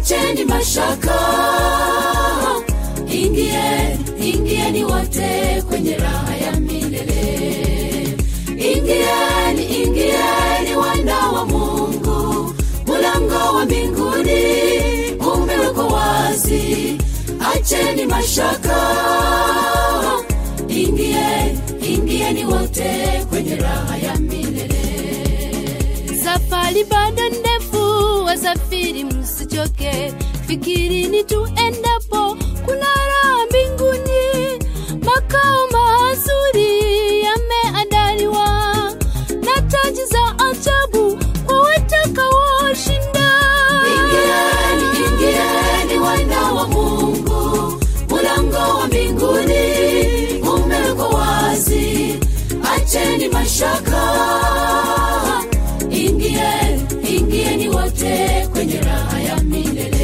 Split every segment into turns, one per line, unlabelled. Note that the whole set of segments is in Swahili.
acheni mashaka ingie ingieni wote kwenye raha ya milele ingieni ingieni wana wa mungu mulango wa mbinguni umewekwa wazi acheni mashaka ingie ingieni wote kwenye raha ya milele
safari bado ndefu wasafiri msichoke fikirini tuendapo kuna raha mbinguni makao mazuri yameandaliwa na taji za ajabu kwa watakaoshinda
ingieni ingieni wana wa mungu mulango wa mbinguni umewekwa wazi acheni mashaka ingie ingieni wote kwenye raha ya milele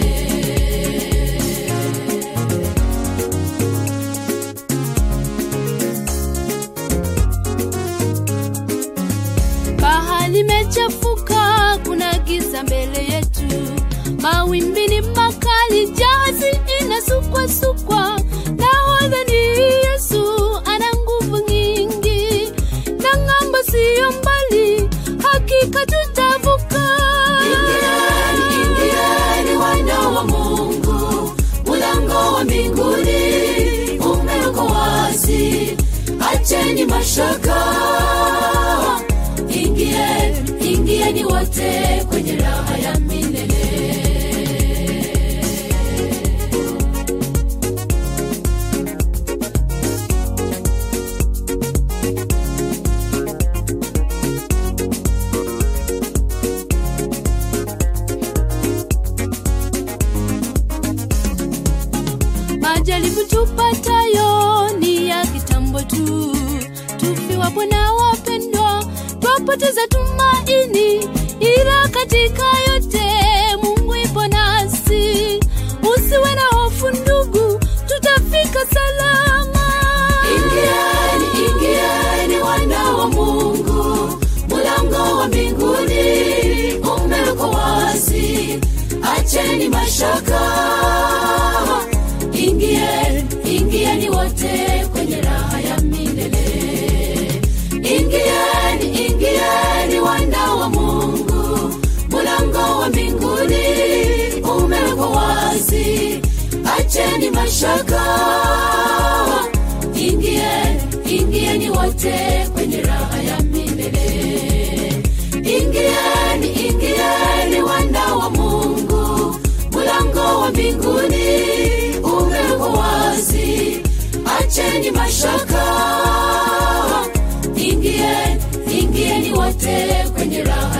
bahari mechafuka kuna giza mbele yetu mawimbi ni makali jahazi inasukwasukwa nahodha ni yesu ana nguvu nyingi na ng'ambo siyo mbali hakika tutavuka
ingieni ingieni wana wa mungu mulango wa mbinguni umewekwa wazi acheni mashaka ingie ingieni wote kwenye raha ya milele
majaribu tupatayo ni ya kitambo tu tufiwapo na wapendwa twapoteza tumaini ila katika yote mungu ipo nasi usiwe na hofu ndugu tutafika salama
ingieni ingieni wana wa mungu mulango wa mbinguni umewekwa wazi acheni mashaka ingie ingieni wote kwenye raha ya milele ingieni ingieni wana wa mungu mulango wa mbinguni umewekwa wazi acheni mashaka ingie ingieni wote kwenye raha ya milele ingieni ingieni wana wa mungu mulango wa mbinguni umewekwa wazi acheni mashaka ingie ingieni wote kwenye raha